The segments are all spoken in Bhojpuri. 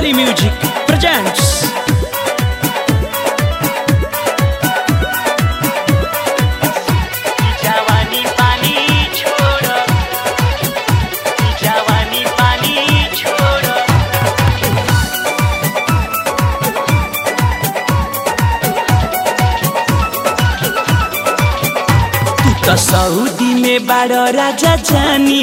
Melody Music presents जवानी पानी छोड़ जवानी पानी छोड़ तू तो सऊदी में बारो राजा जानी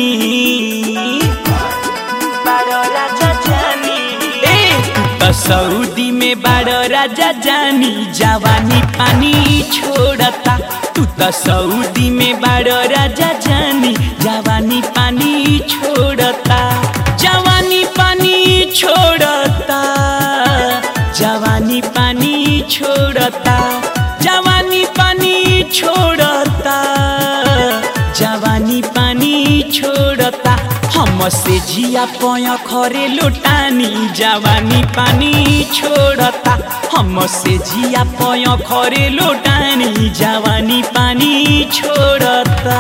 बारो राजा जानी ए तू तो सऊदी में बारो राजा जानी जवानी पानी छोड़ता तू तो सऊदी में बारो राजा जानी जवानी पानी छोड़ता जवानी पानी छोड़ता जवानी पानी छोड़ता जवानी पानी छोड़ता जवानी पानी छोड़ता हम से जिया पय खरे लोटानी जवानी पानी छोड़ता हम से जिया पय खरे लोटानी जवानी पानी छोड़ता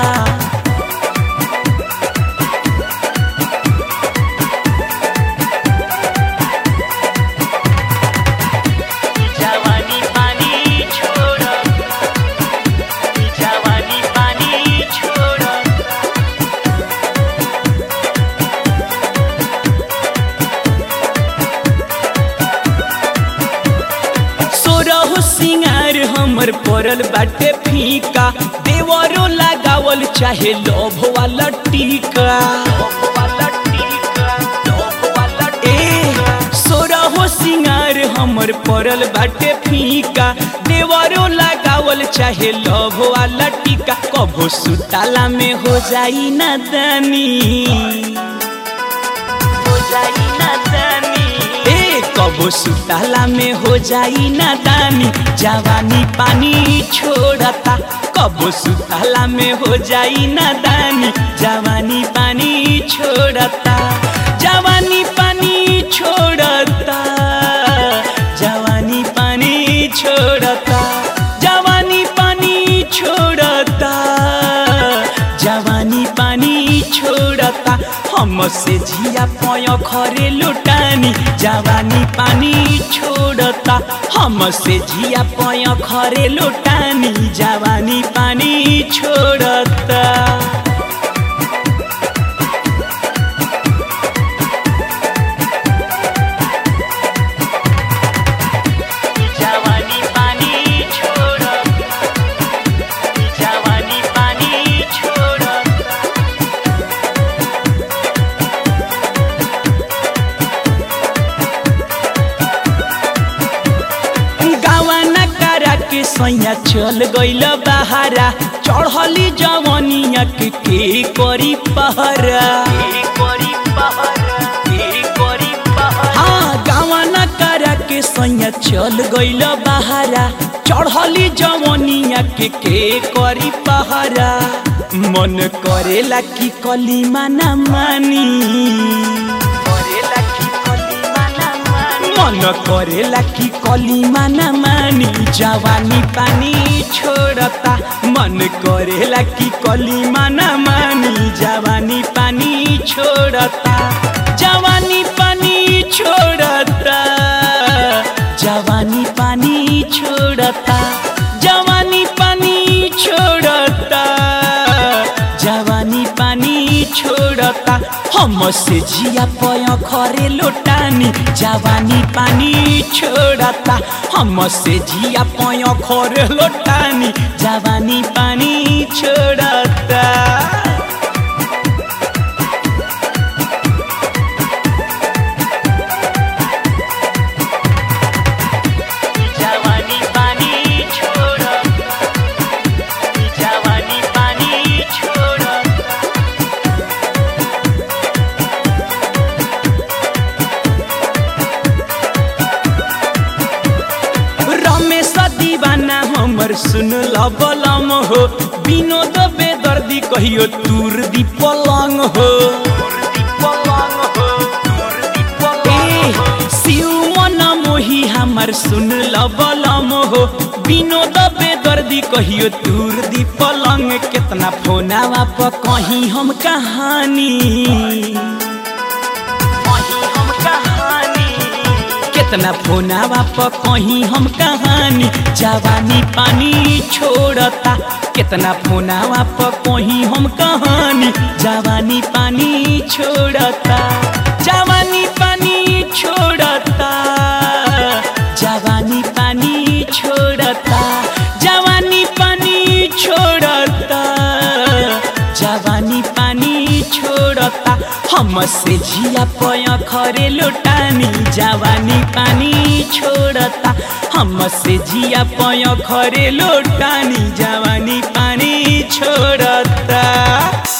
जवानी पानी छोड़ जवानी पानी छोड़ सोरहो सिंगार हमर पड़ल बाटे फीका देवरो लगावल चाहे लोभ वाला टीका ए सोरहो सिंगार हमर पड़ल बाटे फीका देवरो लगावल चाहे लोभ वाला टीका कभो सुताला में हो जाई ना दानी हो जाई ना दानी ए कबो सुताला में हो जाई ना दानी जवानी पानी छोड़ता कबो सुताला में हो जाई ना दानी जवानी पानी छोड़ता जवानी पानी छोड़ता जवानी पानी छोड़ता जवानी पानी छोड़ता जवानी पानी छोड़ता हम से जिया पय खरे लुटानी जवानी पानी छोड़ता हम से जिया पय खरे लुटानी जवानी पानी छोड़ता जवानी पानी छोड़ जवानी पानी छोड़ गावाना करा के सैया चल गइल बहारा चढ़ली जवनिया के के करी पहरा कोरी पहर कोरी पहर हाँ गावाना करा के सैया चल गइल बहारा चढ़ली जवनिया के के करी पहरा मन करेला कि कलिमा ना मानी करेला की कलिमा ना मानी मन करेला कि कलिमा न मानी जवानी पानी छोड़ता मन करेला कि कलिमा न मानी जवानी पानी छोड़ता जवानी पानी छोड़ता जवानी पानी छोड़ता जवानी पानी छोड़ता जवानी पानी छोड़ता हम से जिया पय खरे लोटानी जवानी पानी छोड़ता हम से जिया पय खरे लोटानी जवानी पानी छोड़ता जवानी पानी छोड़ जवानी पानी छोड़ रमेश दीवाना हमर सुन लबलम हो विनोद बेदर्दी कहियो तूर दी पलंग हो ए, शिव मन मोही हमर सुन लबलम हो विनोद बेदर्दी कहियो तूर दी पलंग केतना फोनावा प कहीं हम कहानी वही हम कहानी कितना फोनावा पर कहीं हम कहानी जवानी पानी छोड़ता कितना फोनावा पर कहीं हम कहानी जवानी पानी छोड़ता जवानी पानी छोड़ता जवानी पानी छोड़ता जवानी पानी छोड़ता जवानी पानी छोड़ता हमसे जिया पय खरे लोटानी जवानी पानी छोड़ता हमसे जिया पय खरे लोटानी जवानी पानी छोड़ता